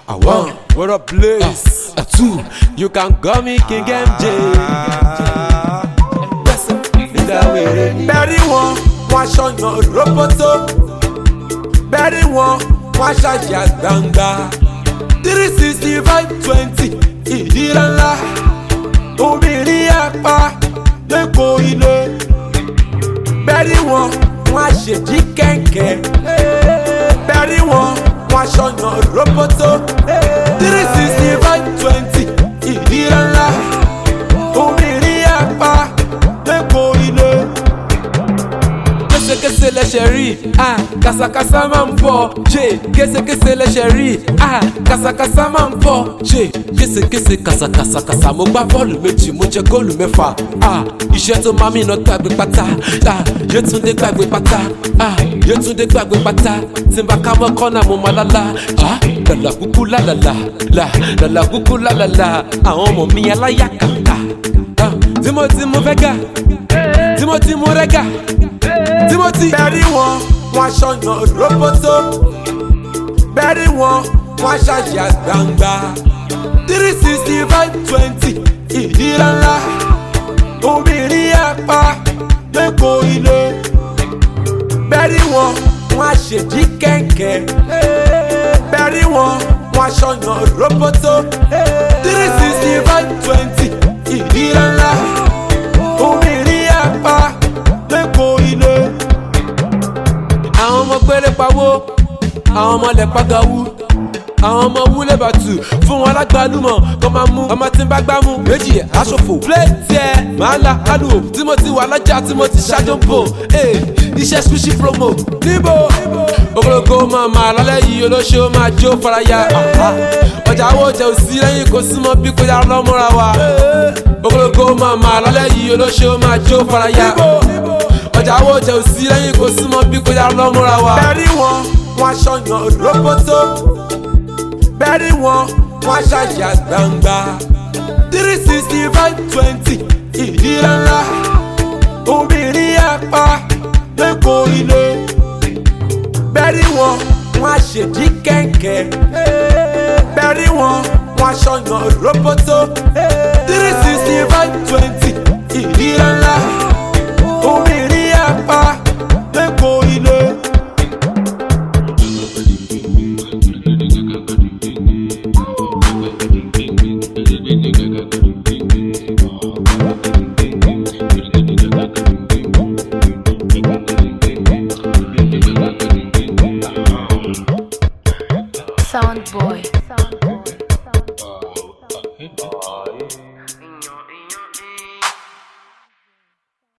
A one, what a place. A two, you can call me King MJ. Nígbà wèrè ni. bẹ́ẹ̀rí wọn wọn aṣọyàn roboto bẹ́ẹ̀rí wọn wọn aṣàjà gbangba three sixty five twenty ìdíra ńlá obìnrin apá lẹ́kọ̀ọ́ ilé bẹ́ẹ̀rí wọn wọn aṣèjì kẹ̀kẹ́ bẹ́ẹ̀rí wọn wọn aṣọyàn roboto three sixty five twenty ìdíra ńlá obìnrin apá lẹ́kọ̀ọ́ ilé késekése lẹsẹ̀ rí ah kàsàkàsà máa ń bọ̀ ṣe késekése lẹsẹ̀ rí ah kàsàkàsà máa ń bọ̀ ṣe késekése kàsàkàsàkàsà mo gbá bọ́ọ̀lù méjì mo jẹ góòlù mẹ́fà ah iṣẹ́ tó máa mìíràn gbàgbé pátá ah yétúndé gbàgbé pátá ah yétúndé gbàgbé pátá tí n bá ká mọ́ kọ́nà mo máa lálá ah làlà kúkú lálàlà là làlà kúkú lálàlà àwọn ọmọ mi aláyà kàkà ah timothy mo fẹ́ gà timothy mo rẹ́ gà timothy. bẹ́ẹ̀rí wọn wọn aṣọyàn roboto bẹ́ẹ̀rí wọn wọn aṣàjà gbangba three sixty five twenty ìdíra ńlá obìnrin apá lẹ́kọ̀ọ́ ilé bẹ́ẹ̀rí wọn wọn aṣèjì kẹ̀kẹ́ bẹ́ẹ̀rí wọn wọn aṣọyàn roboto three sixty five twenty ìdíra ńlá obìnrin apá lẹ́kọ̀ọ́ ilé. àwọn ọmọ gbére pawó àwọn ọmọ lẹ̀ pàgàwú àwọn ọmọ wúlé bàtù fún wọn lágbàlúmọ̀ kọ́ máa mú ọmọ tí ń bá gbámú méjì ẹ̀ aṣòfò fúlẹ̀tì ẹ̀ máa la kálù tí mo ti wà lọ́jà tí mo ti ṣáájú ń bò ee iṣẹ́ sushi promo níbo ogologo máa máa lálẹ́ yìí olóṣèlú máa jó faraya àhá. ọjà owó jẹ òsì lẹ́yìn kò súnmọ́ bí kò yára lọ́mọ́ra wa ogologo máa máa lálẹ́ yìí olóṣèlú máa jó faraya ọjà owó jẹ òsì lẹ́yìn kò súnmọ́ bí kò yára lọ́mọ́ra wa. bẹ́ẹ̀rí wọn wọn aṣọyàn roboto bẹ́ẹ̀rí wọn wọn aṣàjà gbangba three sixty five twenty ìdíra ńlá obìnrin apá lẹ́kọ̀ọ́ ilé bẹ́ẹ̀rí wọn wọn aṣèjì kẹ̀kẹ́ bẹ́ẹ̀rí wọn wọn aṣọyàn roboto three sixty five twenty ìdíra ńlá obìnrin apá lẹ́kọ̀ọ́ ilé. Sound boy. Sound boy.